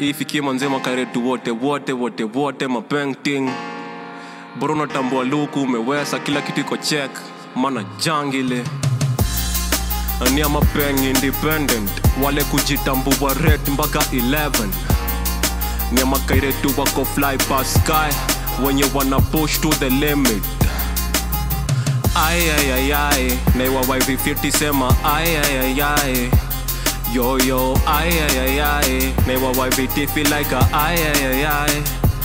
ifikie manzema kairetu wote wote wote wote mapenting bora unatambua luku umewesa kila kitu iko check mana jangile ni ama peng independent wale kujitambua red mpaka 11 ni ama kairetu wako fly past sky wenye wana push to the limit ayayayay naiwa yv50 sema ayayayay yoyo ayayayay naiwa yvt feel like a ayayayay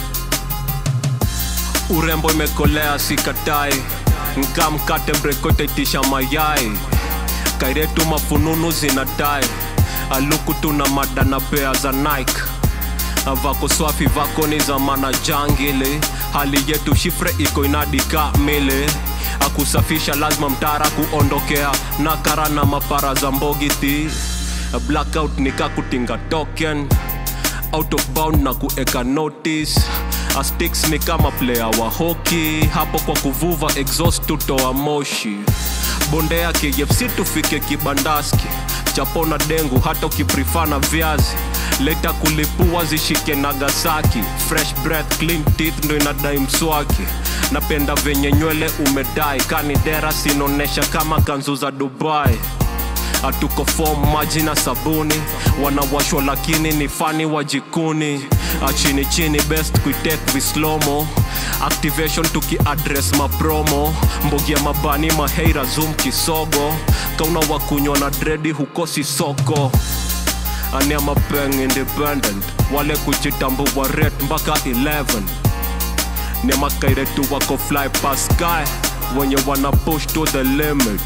urembo imekolea sikatai nkamkate mrekotaitisha mayai kairetu mafununu zinadai aluku tuna mada na pea za nike vako swafi vako ni za mana jangile hali yetu shifre iko inadika mile akusafisha lazima mtara kuondokea na kara na mapara za mbogiti blackout nikakutinga token out of bound na kueka notice astix ni kama player wa hoki hapo kwa kuvuva exhaust tutoa moshi bondea kfc tufike kibandaski chapona dengu hata ukiprifana viazi leta kulipua zishike nagasaki fresh breath clean teeth ndo inadai mswaki napenda venye nywele umedai kanidera sinaonesha kama kanzu za dubai hatuko fom maji na sabuni wanawashwa lakini ni fani wa jikuni chini chini best kuitek vislomo activation tukiadres mapromo mbogia mabani maheira zoom kisogo kauna wakunywa na dredi hukosi soko ania mapeng independent wale kujitambua red mpaka 11 ni makairetu wako fly past sky wenye wana push to the limit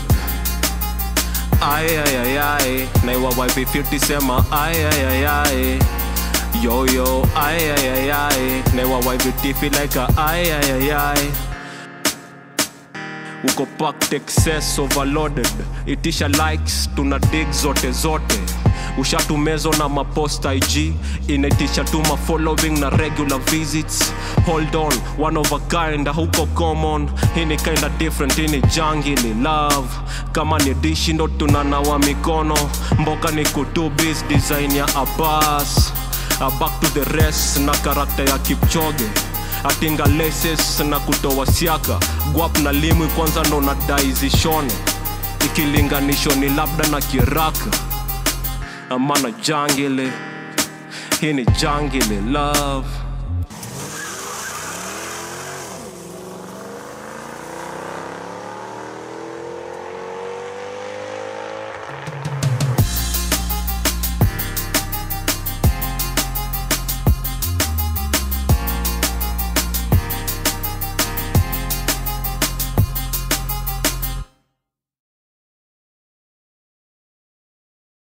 ayayayay naiwa yv50 sema ayayayay yoyo ayayayay naiwa yvt feel like a ayayayay uko packed excess overloaded itisha likes tuna dig zote zote ushatumezo na maposta ig inaitisha tu mafollowing na regular visits hold on one of a kind huko common hii ni kinda different hii ni jangili love kama ni dishi ndo tunanawa mikono mboka ni kutubis design ya abas uh, back to the rest na karakta ya kipchoge atinga laces na kutoa siaka gwap na limwi kwanza ndo nadai zishone ikilinganisho ni labda na kiraka amana jangile hii ni jangile love